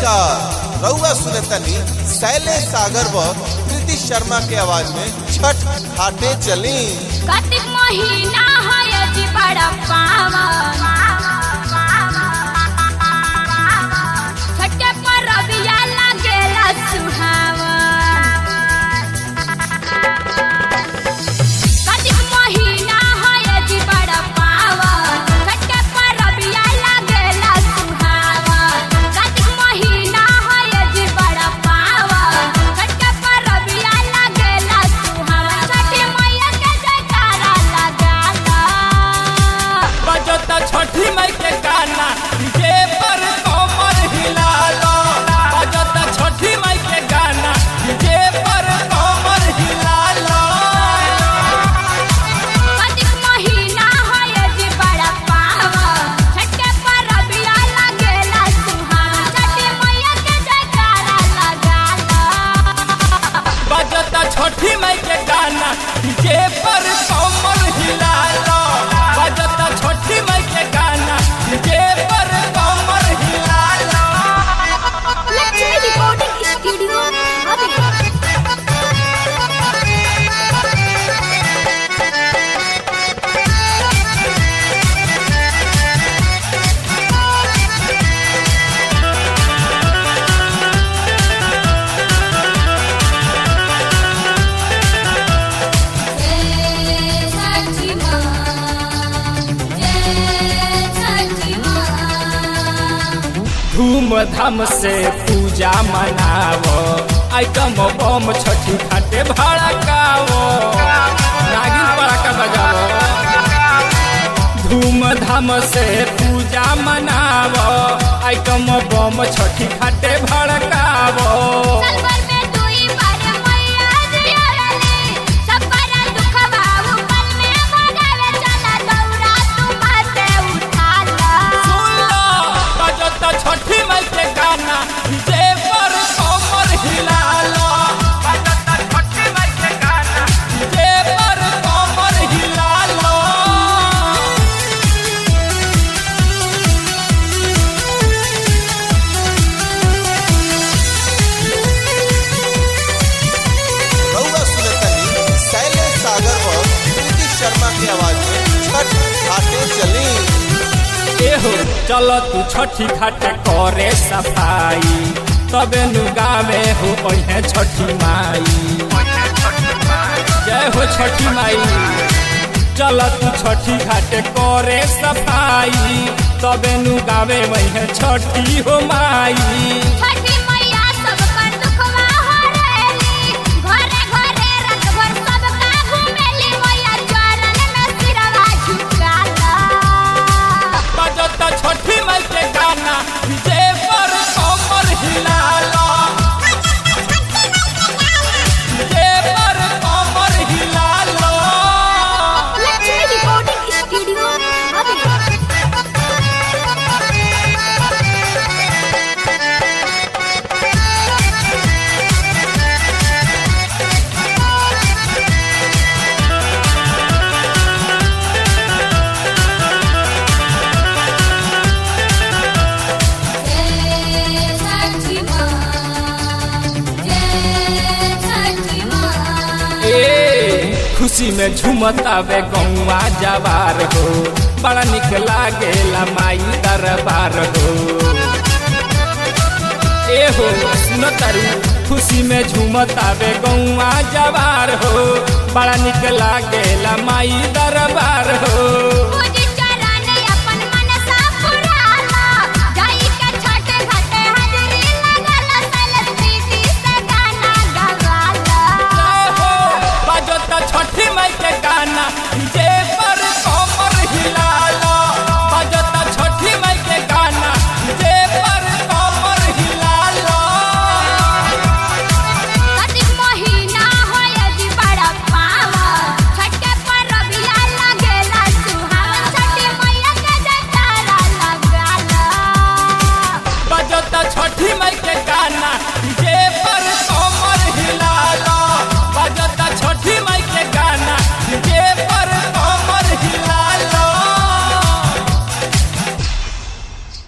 नमस्कार रउआ सुनतनी शैलेश सागर व प्रीति शर्मा के आवाज में छठ घाटे चली कार्तिक महीना है जी बड़ा पावन छठे पर रबिया लागेला सुहावन कार्तिक महीना है जी बड़ा पावन छठे पर रबिया लागेला सुहावन कार्तिक महीना है जी बड़ा पावन छठे पर रबिया लागेला सुहावन छठी मैया के जयकारा लगाता बजता छठी मई के गाना डीजे पर कमर हिलालो बजता छठी मई के गाना डीजे पर कमर हिलालो कार्तिक महीना है जी बड़ा पावन छठे पर रबिया लागेला सुहावन छठी मैया के जयकारा लगाता बजता छठी मई के गाना डीजे पर कमर हिलालो बजता छठी मई के गाना डीजे पर कमर हिलालो लक्ष्मी रिकॉर्डिंग स्टूडियो अभी धूमधाम से पूजा मनावो आइटम बम छठी घाटे भड़कावो नागिन पड़ाका बजावो धूमधाम से पूजा मनावो आइटम बम छठी घाटे भड़कावो सलवर में दुई बार मैया जी आवेली सब पर दुख बाबू पल में भगावे चला दौड़ा तू माथे उठा ला सुन लो बजता छठी मई के गाना डीजे पर कमर हिला लो बजता छठी मई के गाना डीजे पर कमर हिला लो रउआ सुनतनी शैलेश सागर व प्रीति शर्मा के आवाज में छठ घाटे चली एहो चल तू छठी घाट करे सफाई तबे नु गावे हो ओहे छठी माई जय हो छठी माई चल तू छठी घाट करे सफाई तबे नु गावे वही छठी हो माई छठी मैया सब पर दुखवा हरेली घरे घरे रत भर सब का घुमेली मैया चरण में सिरवा झुकाला बजता छठी माई के गाना डीजे पर कमर हिला लो डीजे पर कमर हिला लो लक्ष्मी रिकॉर्डिंग स्टूडियो अभी ए खुशी में झुमतावे गौवा जवार हो बड़ा निक लागेला माई दरबार हो ए हो सुन तारू खुशी में झुमतावे गौवा जवार हो बड़ा निक लागेला माई दरबार हो